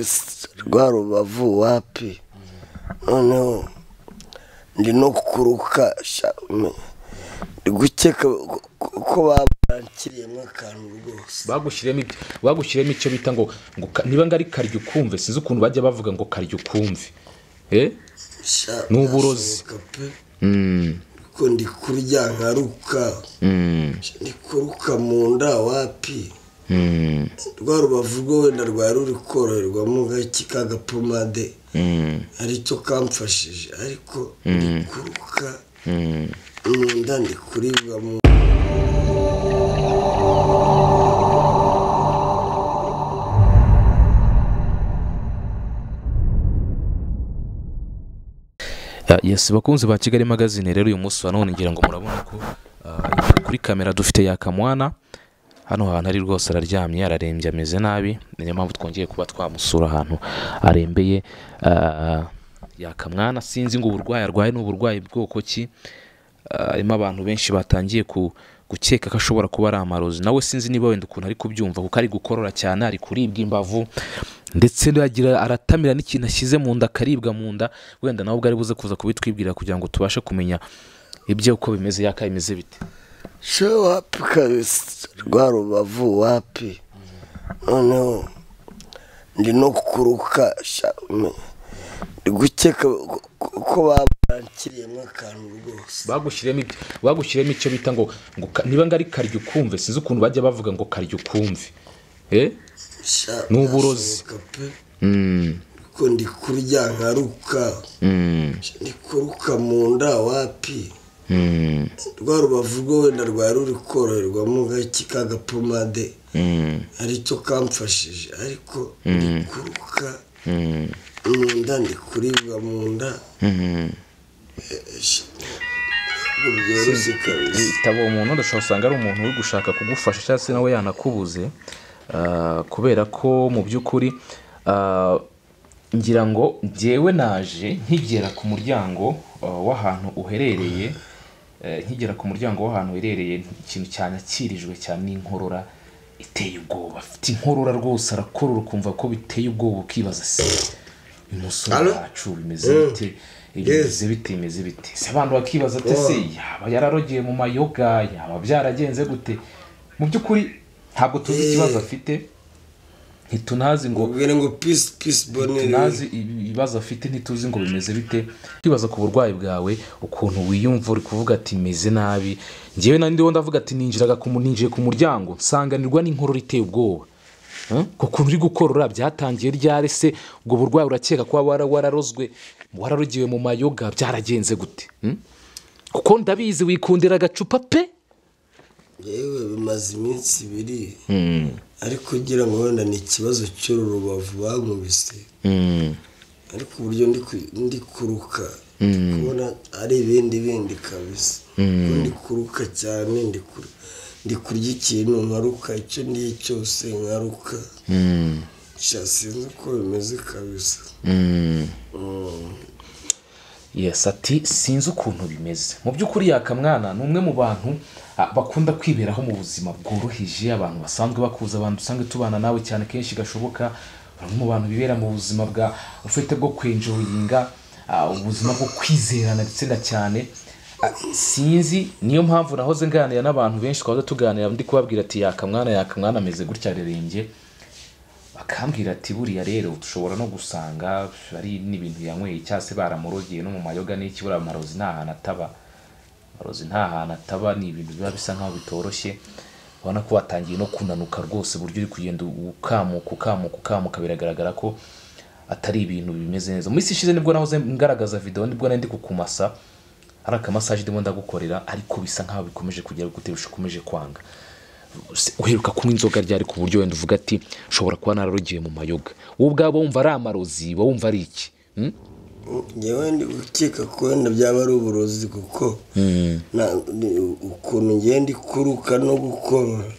Ese rwa rubavu wapi noneho ndi no kuruka sha, me- ndi gukeka ko- ko- ko babankiriyemo akantu rwose bagushyiriyemo ibyo- bagushyiriyemo icyo bita ngo ngo ka- niba ngo ari karya ukumve sinzi ukuntu bajya bavuga ngo karya ukumve Eh? sha Ni uburozi. ndashoboka pe Mm, ko ndi kurya nkaruka mm, Sha, ndi kuruka mu nda wapi mm, rwa rubavu rwo wenda rwari ruri koroherwamo gake k'agapomade mm, aricyo kamfashije ariko ndi kuruka mm. mu nda ndi kuribwa mu Ya- Yes bakunzi ba Kigali magazine rero uyu munsi wa none ngira ngo murabona ko ah, kuri kamera dufite yakamwana hano hantu ari rwose araryamye ararembye ameze nabi niyo mpamvu twongeye kuba twamusura ahantu arembeye ah, yakamwana sinzi ngo uburwayi arwaye ni uburwayi bwoko ki Ah, harimo abantu benshi batangiye ku gukeka ko ashobora kuba ari amarozi nawe sinzi niba wenda ukuntu ari kubyumva kuko ari gukorora cyane ari kuribwa imbavu ndetse yagira aratamira n'ikintu ashyize mu nda akaribwa mu nda wenda nawe ubwo ari buze kuza kubitwibwira kugira ngo tubashe kumenya ibye uko bimeze yaka bimeze bite sho wapi kabisa rwa rubavu wapi noneho ndi no kuruka sha, me- ndi gukeka ko- ko- ko babankiriyemo akantu rwose bagushyiriyemo ibyo- bagushyiriyemo icyo bita ngo ngo ka- niba ngo ari karya ukumve sinzi ukuntu bajya bavuga ngo karya ukumve Eh? Sha, Ni uburozi. ndashoboka pe Mm, ko ndi kurya nkaruka mm, Sha, ndi kuruka mu nda wapi mm, rwa rubavu rwo wenda rwari ruri koroherwamo gake k'agapomade mm, aricyo kamfashije ariko ndi kuruka mm, mu nda ndi kuribwa mu nda mm. Ntabwo byoroshye kabisa bitaba umuntu ndashobora usanga ari umuntu uri gushaka kugufasha cyangwa se nawe yanakubuze ah, kubera ko mu by'ukuri ah, ngira ngo njyewe naje nkigera ku muryango ah, w'ahantu uherereye eh, nkigera ku muryango w'ahantu uherereye ikintu cyanyakirijwe cyane n'inkorora iteye ubwoba afite inkorora rwose arakorora ukumva ko biteye ubwoba ukibaza se uyu musore Alo? wacu bimeze Mm. bite Yes. bimeze bite bimeze bite se abantu bakibaza ati ese yaba yararogeye mu mayoga yaba byaragenze gute mu by'ukuri ntabwo tuzi Eh. ikibazo afite ntitunazi ngo ubwira ngo pisi pisi boneri tunazi ibi- ibibazo afite ntituzi ngo bimeze bite kwibaza ku burwayi bwawe ukuntu wiyumva uri kuvuga ati meze nabi ngewe nandi wo ndavuga ati ninjiraga ku mu- ninjiye ku muryango nsanganirwa n'inkorora iteye ubwoba Eh? ku kuntu uri gukorora byatangiye ryari se ubwo burwayi urakeka ko waba wara- wararozwe wararogewe mu mayoga byaragenze gute Hmm? kuko ndabizi wikundira agacupa pe yewe bimaze iminsi ibiri ariko ugira ngo wenda ni ikibazo cy'uru rubavu bankubise ariko uburyo ndi ku- ndi kuruka ndi kubona ari ibindi bindi kabisa Kuko ndi kuruka cyane ndi kur- ndi kurya ikintu nkaruka icyo ndiye cyose nkaruka Sha, sinzi uko bimeze kabisa yes ati sinzi ukuntu bimeze mu by'ukuri yakamwana ni umwe mu bantu ah, bakunda kwiberaho mu buzima bworoheje abantu basanzwe bakuza abantu dusanzwe tubana nawe cyane kenshi gashoboka bamwe mu bantu bibera mu buzima bwa ufite bwo kwenjoyinga ah, ubuzima bwo kwizerana ndetse na cyane Ah, sinzi niyo mpamvu nahoze nganira n'abantu benshi twahoze tuganira ndi kubabwira ati yakamwana yakamwana ameze gutya arerembye bakambwira ati buriya rero dushobora no gusanga ari n'ibintu yanyweye cyangwa se baramurogeye no mu mayoga n'iki buriya amarozi nta hantu ataba amarozi nta hantu ataba ni ibintu biba bisa nkaho bitoroshye ubona ko watangiye no kunanuka rwose uburyo uri kugenda ukamuka ukamuka ukamuka biragaragara ko atari ibintu bimeze neza mu minsi ishize nibwo nahoze ngaragaza video nibwo nari ndi kukumasa hari akamasaje ndimo ndagukorera ariko bisa nkaho bikomeje kugera gute bikomeje kwanga Se- uheruka kunywa inzoga ryari ku buryo wenda uvuga ati ushobora kuba nararugiye mu mayoga wowe ubwabo wumva ari amarozi wowe wumva ari iki Hmm? ngewe ndi gukeka ko wenda byaba ari uburozi kuko na- ni- ukuntu ngenda ikuruka no gukorora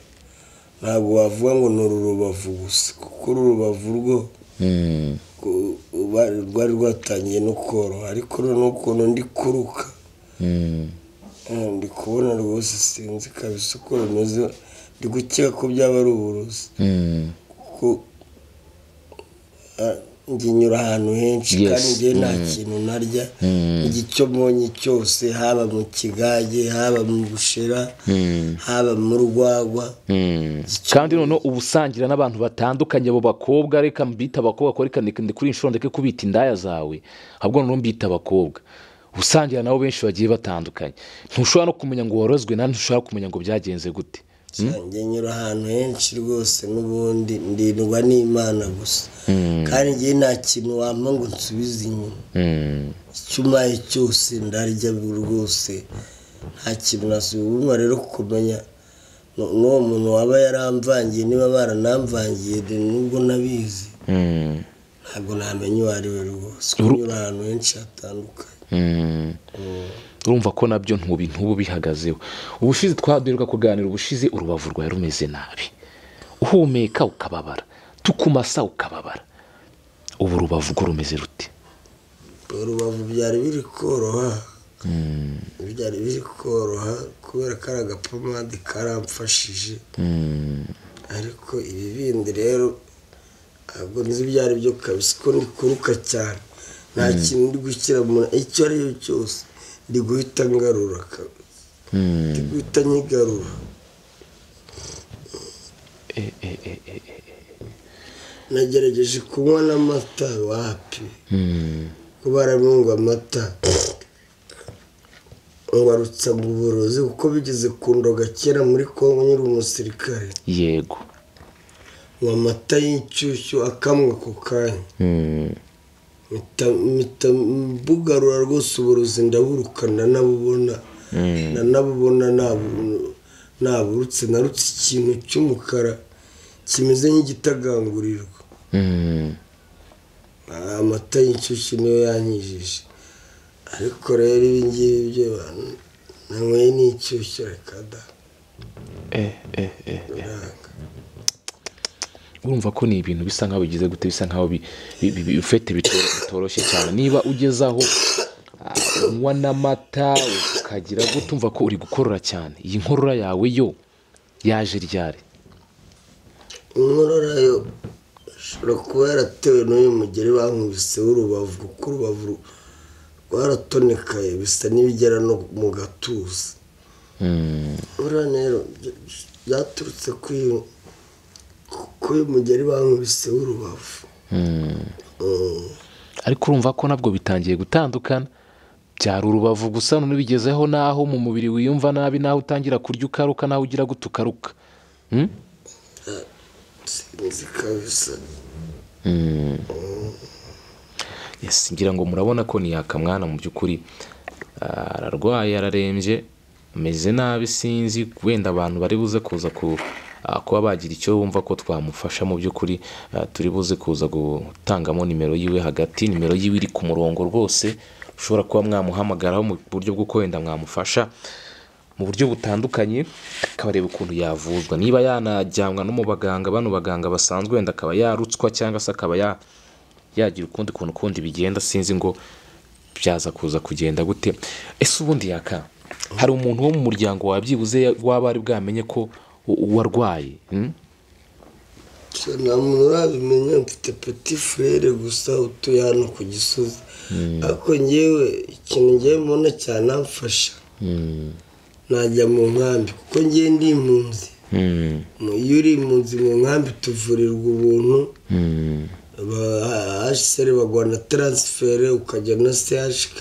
ntabwo wavuga ngo ni uru rubavu gusa kuko uru rubavu rwo ku- uba- rwari rwatangiye no koroha ariko noneho ukuntu ndi kuruka eh, ndi kubona rwose sinzi kabisa uko bimeze ndi gukeka ko byaba ari uburozi kuko njye nyura ahantu henshi Yes. kandi njye nta kintu narya icyo mbonye cyose haba mu kigage haba mu bushera haba mu rwagwa kandi noneho uba usangira n'abantu batandukanye abo bakobwa reka mbita abakobwa ko reka ndi kuri inshuro ndeke kubita indaya zawe ahubwo noneho mbita abakobwa Uba usangira nabo benshi bagiye batandukanye ntushobora no kumenya ngo warozwe nandi ntushobora kumenya ngo byagenze gute njye nyura ahantu henshi rwose n'ubundi ndindwa n'imana gusa kandi njye nta kintu wampa ngo nsubize inyuma Mm. icyo umpaye cyose ndarya rwose nta kintu nasubira rero kumenya nu- n'uwo muntu waba yaramvangiye niba baranamvangiye de nubwo nabizi Mm. ntabwo namenya uwo ari we rwose kunyura ahantu henshi hatandukanye Mm. urumva ko nabyo ntubi ntubu bihagazeho ubushize twaduheruka kuganira ubushize urubavu rwawe rumeze nabi uhumeka ukababara tukumasa ukababara ubu urubavu rwo rumeze rute urubavu byari biri koroha byari biri koroha kubera ko ari agapomade karamfashije ariko ibi bindi rero ntabwo nzi ibyo ari byo kabisa ko ndikuruka cyane nta kintu ndi gushyira mu icyo ari cyo cyose ndi guhita ngarura kabisa ndi guhita nyigarura Eh, eh, eh, eh, eh. nagerageje kunywa n'amata wapi ko baramwunga amata ngarutsa mu burozi kuko bigeze ku ndoga kera muri kongo nyiri umusirikare yego ngo amata y'inshyushyu akamwe ako kanya mpita- mpita mbugarura rwose uburozi ndaburuka ndanabubona ndanabubona nabu- naburutse narutse ikintu cy'umukara kimeze nk'igitagangurirwa amata y'inshyushyu niyo yanyijije ariko rero ibi ngibi byo nanyweye n'inshyushyu reka da biranga urumva ko ni ibintu bisa nkaho bigize gute bisa nkaho bi- bi- bi- bi- ufite bito- bitoroshye cyane niba ugeze aho ah, unywa n'amata ukagira gute umva ko uri gukorora cyane iyi nkorora yawe yo yaje ryari inkorora yo ishobora kuba yaratewe n'uyu mugeri bankubise w'urubavu kuko urubavu ru- rwaratonekaye bisa n'ibigera no mu gatuza buriya rero bya- byaturutse kuri uyu- kuri uyu mugeri bankubise w'urubavu Mm. ariko urumva ko nabwo bitangiye gutandukana byari urubavu gusa none bigezeho n'aho mu mubiri wiyumva nabi n'aho utangira kurya ukaruka n'aho ugira gute ukaruka Hmm? sinzi kabisa Yes, ngira ngo murabona ko ni yakamwana mu by'ukuri ah, ararwaye ararembye ameze nabi sinzi wenda abantu bari buze kuza ku ah, kuba bagira icyo bumva ko twamufasha mu by'ukuri ah, turi buze kuza gutangamo nimero yiwe hagati nimero yiwe iri ku murongo rwose ushobora kuba mwamuhamagaraho mu buryo bw'uko wenda mwamufasha mu buryo butandukanye akabareba ukuntu yavuzwa niba yanajyanwa no mu baganga bano baganga basanzwe wenda akaba yarutswa cyangwa se akaba ya yagira ukundi kuntu kundi bigenda sinzi ngo byaza kuza kugenda gute ese ubundi yaka hari umuntu wo mu muryango wabyibuze waba ari bwamenye ko u- warwaye hmm? Gusa nta muntu urabimenya mfite peti furere gusa utuye hano ku gisozi ariko ngewe ikintu ngewe mbona cyanamfasha najya mu nkambi kuko ngewe ndi impunzi Hmm. Mu- iyo uri impunzi mu nkambi tuvurirwa ubuntu Hmm. hsr baguha na taransiferi ukajya na chk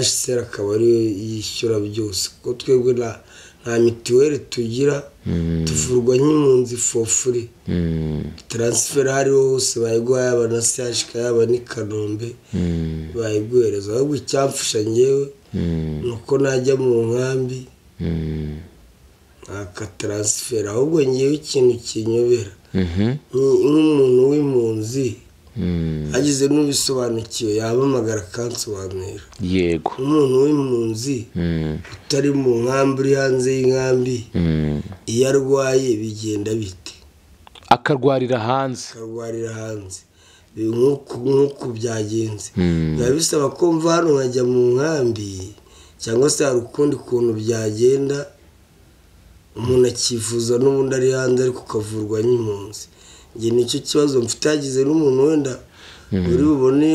hsr akaba ariyo yishyura byose kuko twebwe nta- nta mituweli tugira tuvurwa nk'impunzi fofuri Hmm. taransiferi aho ariho hose bayiguha yaba na CHK yaba n'i Kanombe bayiguhereza ahubwo icyamfasha ngewe ni uko najya mu nkambi Hmm. ntaka taransiferi ahubwo ngewe ikintu kinyobera Mhm. Nk- nk'umuntu w'impunzi Hmm. agize n'ubisobanukiwe yahamamagara akansobanurira yego umuntu w'impunzi Hmm. utari mu nkambi uri hanze y'inkambi Hmm. iyo arwaye bigenda bite akarwarira hanze akarwarira hanze Bi- nk'uku nk'uku byagenze Hmm. biba bisaba ko mva hano nkajya mu nkambi cyangwa se hari ukundi kuntu byagenda umuntu akifuza n'ubundi ari hanze ariko ukavurwa n'impunzi njye nicyo kibazo mfite hagize n'umuntu wenda uri bubone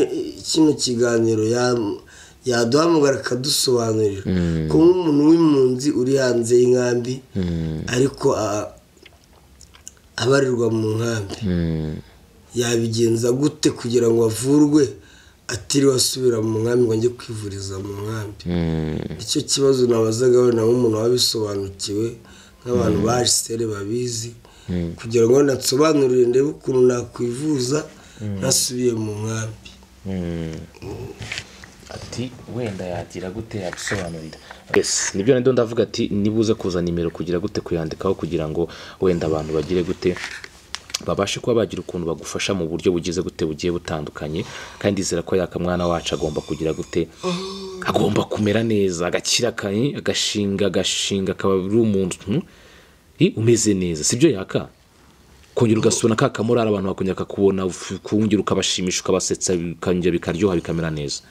kino kiganiro ya- yaduhamagara akadusobanurira ko nk'umuntu w'impunzi uri hanze y'inkambi ariko a- abarirwa mu nkambi yabigenza gute kugira ngo avurwe atiriwe asubira mu nkambi ngo ajye kwivuriza mu nkambi icyo kibazo nabazagaho nawe umuntu wabisobanukiwe nk'abantu baje sere babizi kugira ngo nansobanurire ndebe ukuntu nakwivuza nasubiye mu nkambi ati wenda yagira gute yabisobanurira yes nibyo nabyo ndavuga ati nibuze kuza nimero kugira gute kuyandikaho kugira ngo wenda abantu bagire gute babashe kuba bagira ukuntu bagufasha mu buryo bugize gute bugiye butandukanye kandi izera ko yaka mwana wacu agomba kugira gute agomba kumera neza agakira kanye agashinga agashinga akaba ari umuntu i, umeze neza sibyo yaka kongera ugasubira ka kamurara abantu bakongera kakubona kongera ukabashimisha ukabasetsa bikongera bikaryoha bikamera neza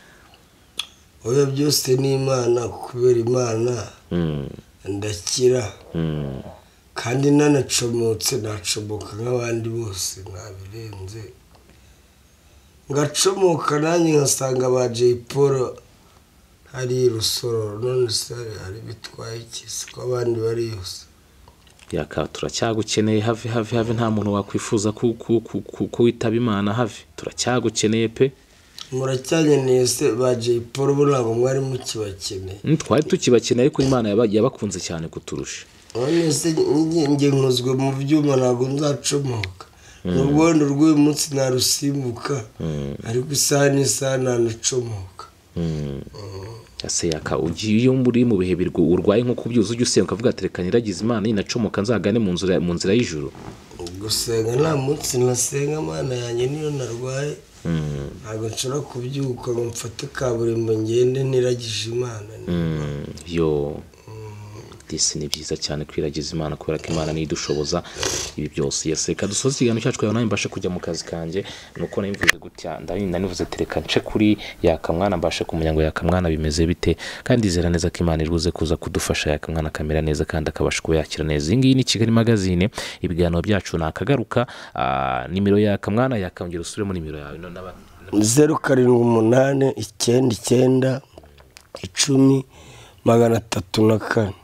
oya byose ni imana kubera imana ndakira kandi nanacomotse nacomoka nk'abandi bose ntabirenze ngacomoka nanjye nkasanga ba jay paul hari rusoro none se hari bitwaye iki si ko abandi bari yose yaka turacyagukeneye have have have nta muntu wakwifuza ku- ku- ku- ku- ko witaba imana have turacyagukeneye pe muracyanyeneye se ba jay paul bo ntabwo mwari mukibakeneye Mm, twari tukibakeneye ariko imana yaba- yabakunze cyane kuturusha none se njye- njye nkozwe mu byuma ntabwo nzacomoka n'urwondo rw'uyu munsi narusimbuka ariko isaha n'isaha ntanacomoka ese yaka ugiye iyo muri mu bihe birwo urwaye nko kubyuza ujya usenga ukavuga ati reka niragize imana ninacomoka nzagane mu nzira mu nzira y'ijuru gusenga nta munsi nasenga amana yanjye niyo narwaye ntabwo nshobora kubyuka ngo mfate kaburimbo ngende niragije imana Mm, yo disi ni byiza cyane kwiragiza imana kubera ko imana niyo idushoboza ibi byose yesi reka dusoze ikiganiro cyacu kugira ngo nanjye mbashe kujya mu kazi kanjye nuko nabivuze gutya nanivuze ati reka nce kuri yakamwana mbashe kumenya ngo yakamwana bimeze bite kandi izera neza ko imana iruze kuza kudufasha yakamwana akamera neza kandi akabasha kuba yakira neza iyi ngiyi ni kigali magazine ibiganiro byacu nakagaruka Ah, nimero yakamwana yakongera usubiremo nimero yawe no- n'aba- zeru karindwi umunani icyenda icyenda icumi magana atatu na kane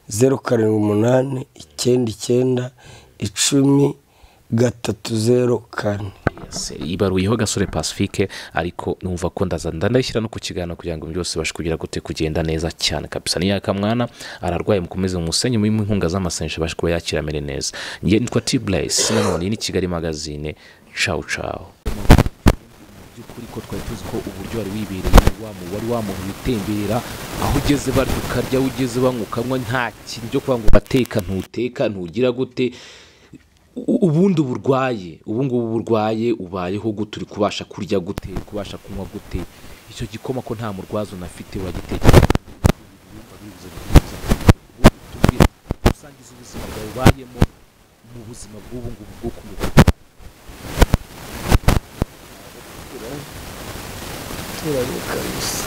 zeru karindwi umunani icyenda icyenda icumi gatatu zeru kane Yes, ibaruyeho gasore pacifique ariko numva ko ndaza ndandayishyira no ku kiganiro kugira ngo byose bibashe kugira gute kugenda neza cyane kabisa ni yakamwana ararwaye mukomeze musenye mu inkunga z'amasenshi abashe kuba yakira amere neza njye nitwa t blaise nanone iyi ni kigali magazine cawu cawu by'ukuri ko twari tuzi ko uburyo wari wibereye wa mu- wari wamuntu witemberera aho ugeze barya ukarya aho ugeze banywa ukanywa nta kintu cyo kuba ngo urateka ntuteka ntugira gute U- ubundi burwaye ubu ngubu burwaye ubayeho gute uri kubasha kurya gute uri kubasha kunywa gute icyo gikoma ko nta murwaza unafite uragitekera usangiza ubuzima bwawe ubayemo mu buzima bw'ubu ngubu bwo ku mubiri turanye kabisa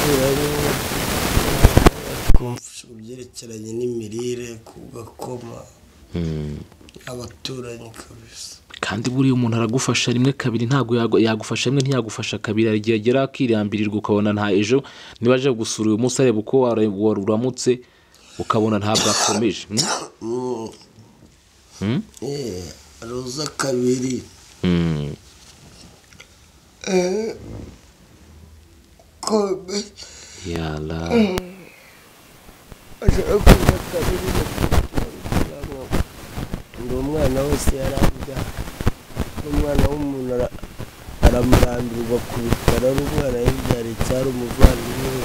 turanye kumfasha mu byerekeranye n'imirire ku gakoma abaturanyi kabisa kandi buriya umuntu aragufasha rimwe kabiri ntabwo yagu- yagufasha rimwe ntiyagufasha kabiri hari igihe agera akirambirirwa ukabona nta ejo niba aje gusura uyu munsi areba uko wara- wari uramutse ukabona ntabwo akomeje Mm? Eh, roza kabiri Mm. kome yala ashaka kuza kabiri kugira ngo ngo umwana wese yarabya n'umwana w'umuntu ara- aramurambirwa ku bitaro ari umwana yibyariye cyari umuvandimwe we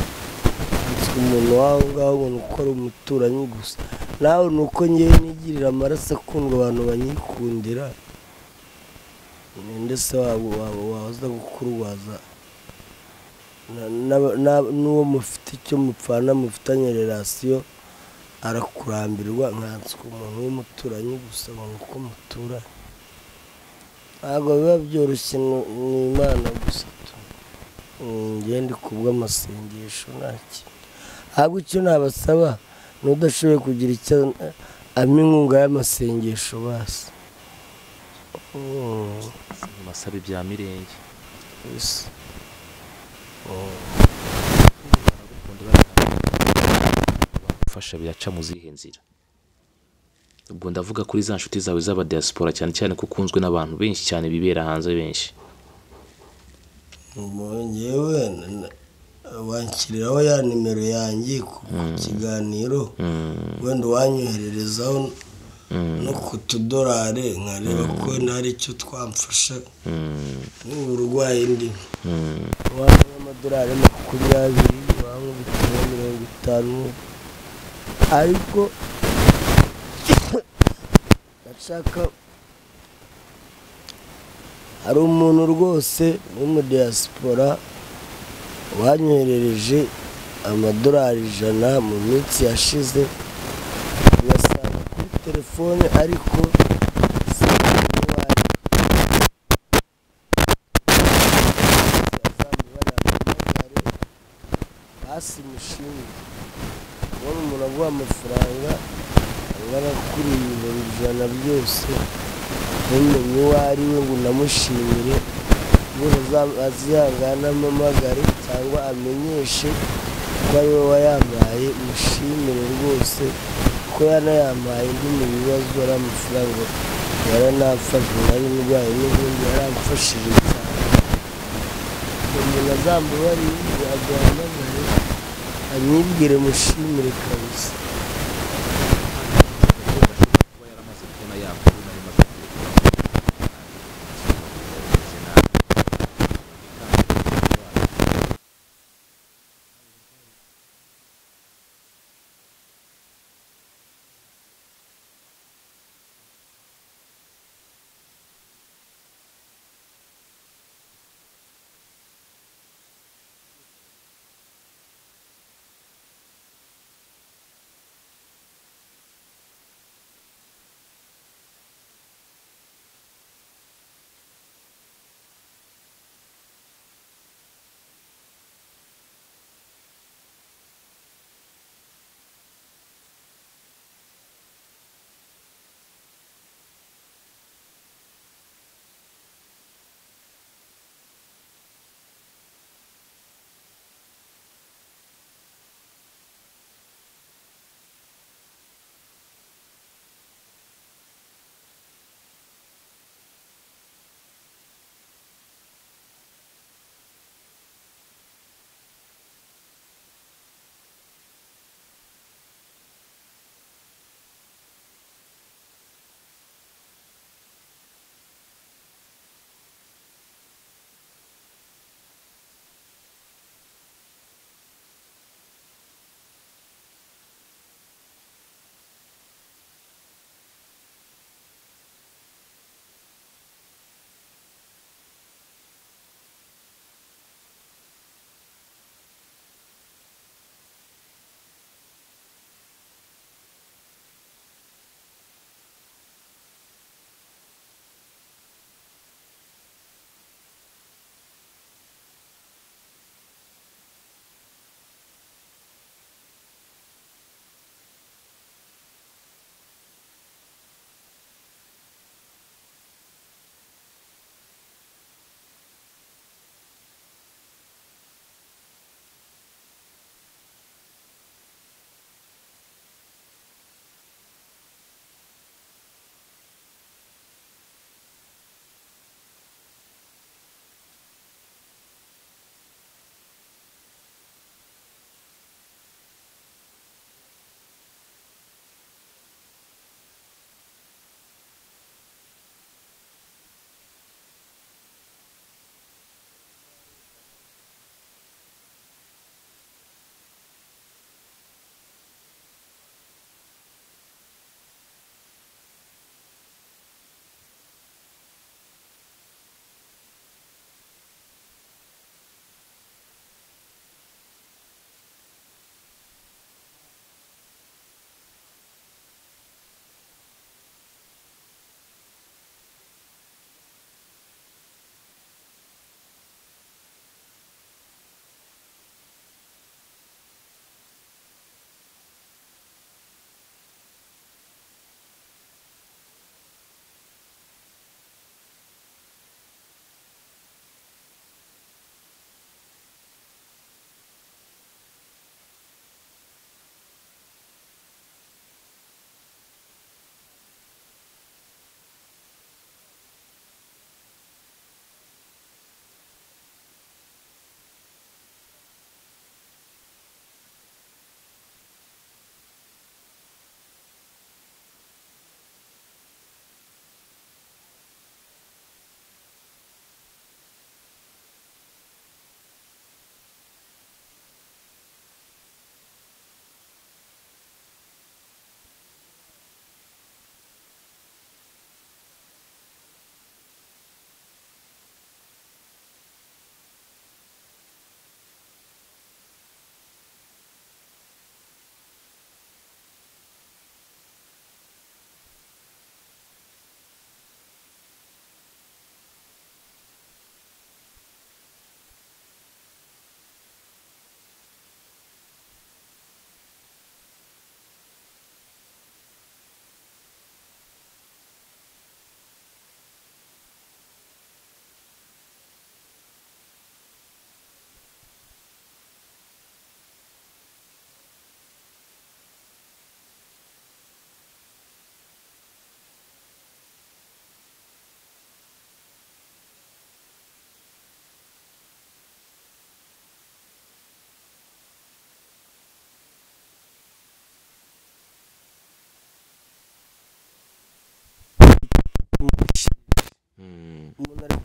yitwa umuntu waho ngaho ubona uko ari umuturanyi gusa nawe ni uko ngewe nigirira amaraso akundwa abantu banyikundira ndetse wabo wabo waza gukurwaza na- n'aba- n'aba- n'uwo mufite icyo mupfana mufitanye relasiyo arakurambirwa nkanswe umuntu w'umuturanyi gusa abona uko muturanye ntabwo biba byoroshye ni ni imana gusa tu ngende kubw'amasengesho nta kintu ntabwo icyo nabasaba ni udashoboye kugira icyo arimo inkunga y'amasengesho basi masabe bya mirenge Yes. gufasha biraca mu zihe nzira ubwo ndavuga kuri za nshuti zawe z'abadiyasipora cyane cyane ko ukunzwe n'abantu benshi cyane bibera hanze benshi ngewe wakiriraho ya nimero yanjye ku ku kiganiro wenda uwanyohererezaho no ku tudorare nkareba ko nari icyo twamfasha n'ubu burwayi ndimo wanywa amadorari makumyabiri wanywa ibitaro mirongo itanu ariko ndashaka hari umuntu rwose wo muri diaspora wanyoherereje amadorari ijana mu minsi yashize uyasanga kuri telefone ariko si iwawe yazamuhamagare hasi mushinge ubona umuntu aguha amafaranga angana kuri ibihumbi ijana byose ntumenye uwo ari we ngo unamushimire ubundi aza- azihangane amamagare cyangwa amenyeshe ko ari we wayampaye mushimire rwose ko yanayampaye ndi mu bibazo ari amafaranga yaranamfashije nari ndwaye n'ubundi yaramfashije cyane umuntu azambabarire yaguhamagare anyibwire mushimire kabisa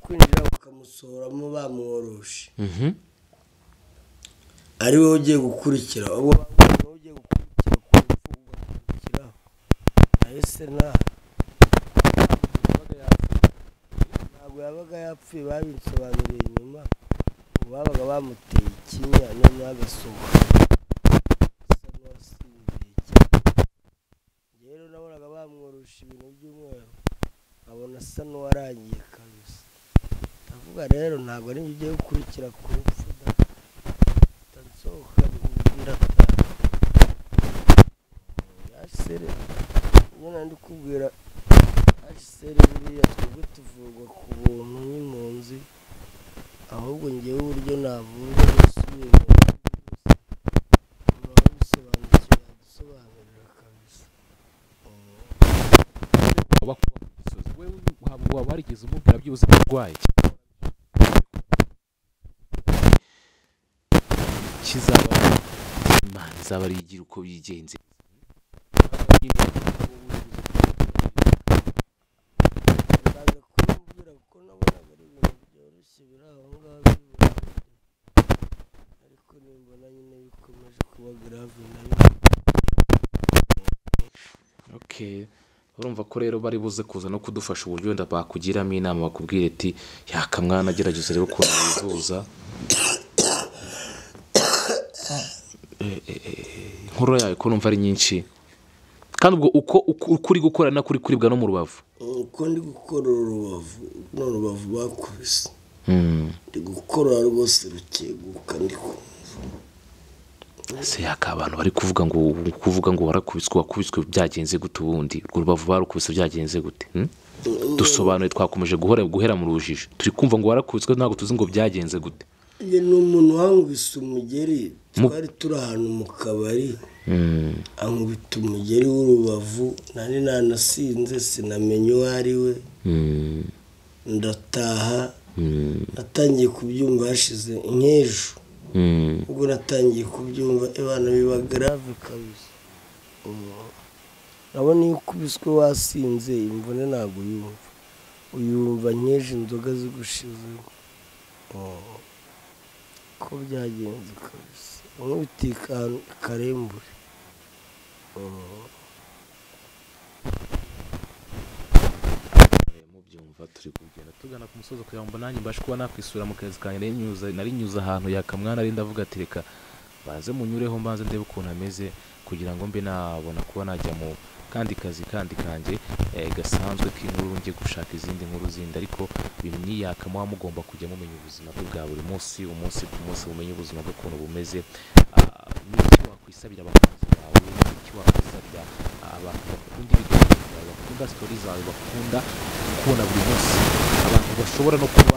kwinjira bakamusohoramo bamworoshe ari wowe ugiye gukurikira uwo bamubona wowe ugiye gukurikira ku rupfu ugakurikiraho ahise nta ntabwo yabaga yapfuye babinsobanuriye nyuma ubu babaga bamuteye ikinya noneho agasohoka asa n'uwasinziriye cyane njyewe rero nabonaga bamworosha ibintu by'umweru nkabona asa n'uwarangiye kabisa ndavuga rero ntabwo niba ugiye gukurikira ku rupfu da nsohoka bimubwira ataha yasere iyo nandi kubwira yasere buriya twebwe tuvurwa ku buntu n'impunzi ahubwo ngewe uburyo navurwa nasubiye mu umuntu bisobanukiwe yadusobanurira kabisa waba ku misozi we ntabwo waba warigeze umubwira byibuze ko urwaye kizaba imana izaba ari igira uko byigenze baza kumbwira kuko nabonaga ari ibintu byoroshye biri aho ngaho by'ubundi ariko nimbona nyine bikomeje kuba grave nayo okay urumva ko rero bari buze kuza no kudufasha uburyo wenda bakugiramo inama bakubwira ati yakamwana agerageza rero ukuntu wivuza Eh, eh, eh, inkuru yawe ko numva ari nyinshi kandi ubwo uko uko- uko uri gukora nako uri kuribwa no mu rubavu uko ndi gukora urubavu ni urubavu bakubise Mm. ndi gukora rwose rukeguka ndi kumva ese yaka abantu bari kuvuga ngo kuvuga ngo warakubiswe wakubiswe byagenze gute ubundi urwo rubavu barukubise byagenze gute hmm? dusobanuye twakomeje guhora guhera mu rujijo turi kumva ngo warakubiswe ntabwo tuzi ngo byagenze gute Njye ni umuntu wankubise umugeri twari turi ahantu mu kabari Mm. ankubita umugeri w'urubavu nari nanasinze sinamenye uwo ari we Mm. ndataha Mm. natangiye kubyumva hashize nk'ejo Mm. ubwo natangiye kubyumva abana biba grave kabisa Mm. urabona iyo ukubiswe wasinze imvune ntabwo uyumva uyumva nk'ejo inzoga zigushizemo Mm. ko byagenze kabisa nk'ubitika ahantu karembure Mm. mubyumva turi kugenda tugana ku musozi kugira ngo nanjye mbashe kuba nakwisura mu kazi kanjye nari nyuze nari nyuze ahantu yakamwana ari ndavuga ati reka baze munyureho mbanze ndebe ukuntu ameze kugira ngo mbe nabona kuba najya mu kandi kazi kandi kanjye eh, gasanzwe k'inkuru njye gushaka izindi nkuru zindi ariko bimwiyaka muba mugomba kujya mumenya ubuzima bwe bwa buri munsi umunsi ku munsi mumenye ubuzima bwe ukuntu bumeze Ah, n'iki wakwisabira abakunzi bawe n'iki wakwisabira abantu bakunda ibiganiro byawe bakunda sitori zawe bakunda kubona buri munsi abantu bashobora no kuba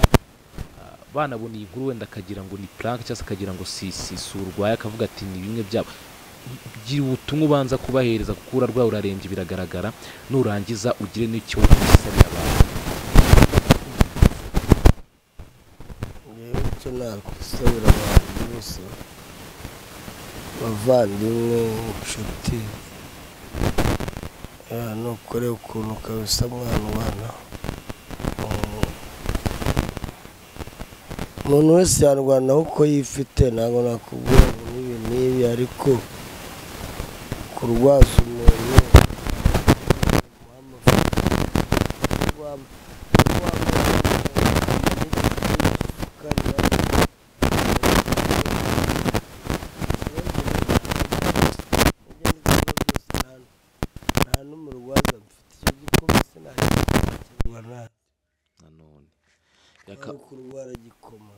ah, banabona iyi nkuru wenda akagira ngo ni puranke cyangwa se akagira ngo si si si urwaye akavuga ati ni bimwe byabo gira ubutumwa ubanza kubahereza kuko urarwaye urarembye biragaragara nurangiza ugire n'icyo wisabira abantu ngewe icyo nakwisabira abantu bose bavandimwe inshuti eh, ni ukore ukuntu ukabisa mwana ubana umuntu wese yarwanaho uko yifite ntabwo nakubwira ngo n'ibi n'ibi ariko kurwaza umuntu wamufata wam- nta n'umurwaza mfite icyo gikoma sinakirwa nanone nta kurwara gikoma